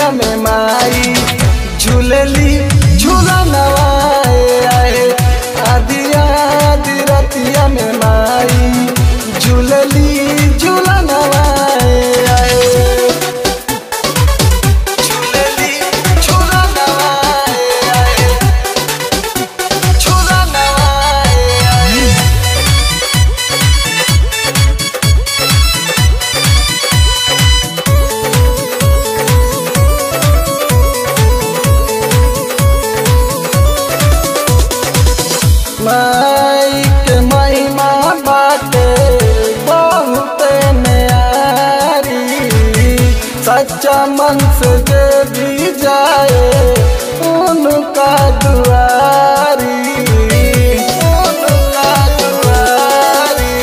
रतिया में माई झूलली झूला नवाए आए आदि आदि रतिया में माई झूलली झूला नवाए आए झूलली झूला नवाए आए झूला नवाए आए माई के महिमा बाटे बहुत न्यारी सच्चा मन से जे भी जाए उनका दुआरी उनका दुआरी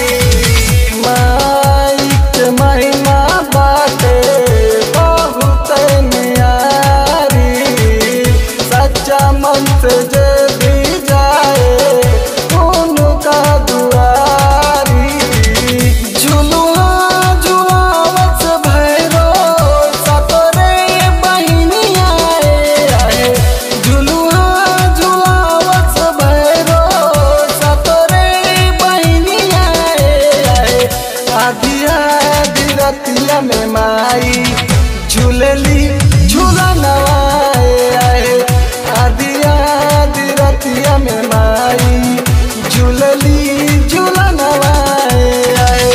माई के महिमा बाटे बहुत न्यारी सच्चा मन से जे भी जाए उनका दुआरी झुलुआ झुलावत भैरो सतरे बहिनिया आए झुलुआ झुलावत भैरो सतरे बहिनिया आए आदि आदि रतिया में माई झूलली झूला नवाए आए आदि आदि रतिया में माई झूलली झूला नवाए आए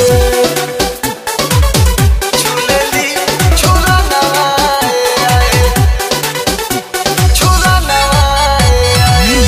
झूलली झूला नवाए आए झूला नवाए आए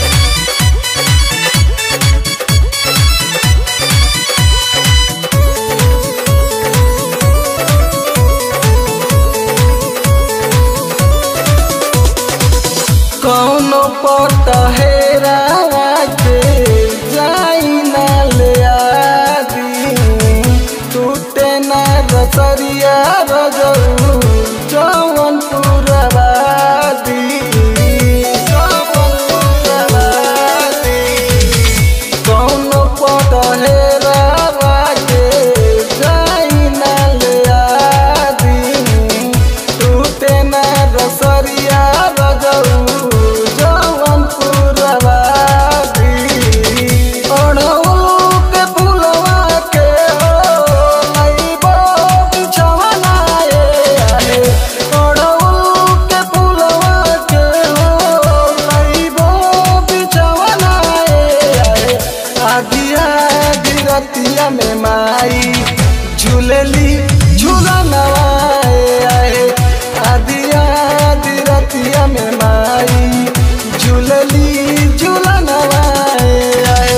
कौनो पट हेरा के जाई ना ले आदी टूटे ना रसरिया रजऊ जवन पुरवादी जवन पुरवादी कौनो पट हेरा के जाई ना ले आदी टूटे ना रसरिया रजऊ जवन पुरवादी अड़हुल के फुलवा के हो लइबो बिछवना ए आहे अड़हुल के फुलवा के हो लइबो बिछवना ए आहे आदि आदि रतिया में माई झूलली झूला नवाए आए आदि आदि रतिया में माई झूलली झूला नवाए आए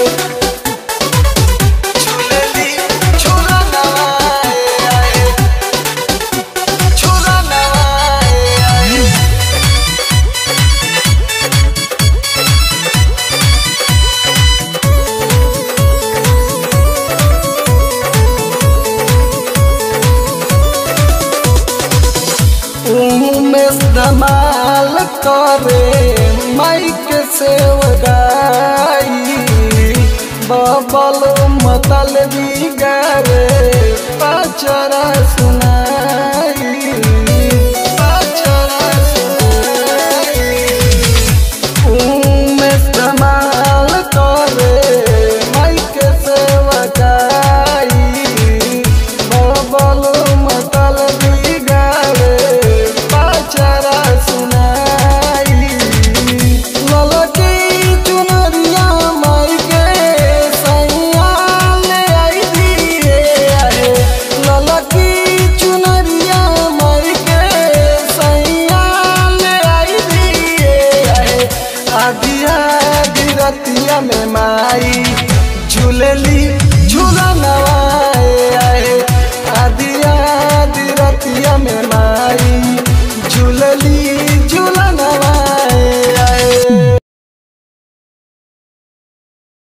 झूलली झूला नवाए आए झूला नवाए आए उमेश धमाल करे माइक से गाई बबल मतल भी गरे पचरा सुनाई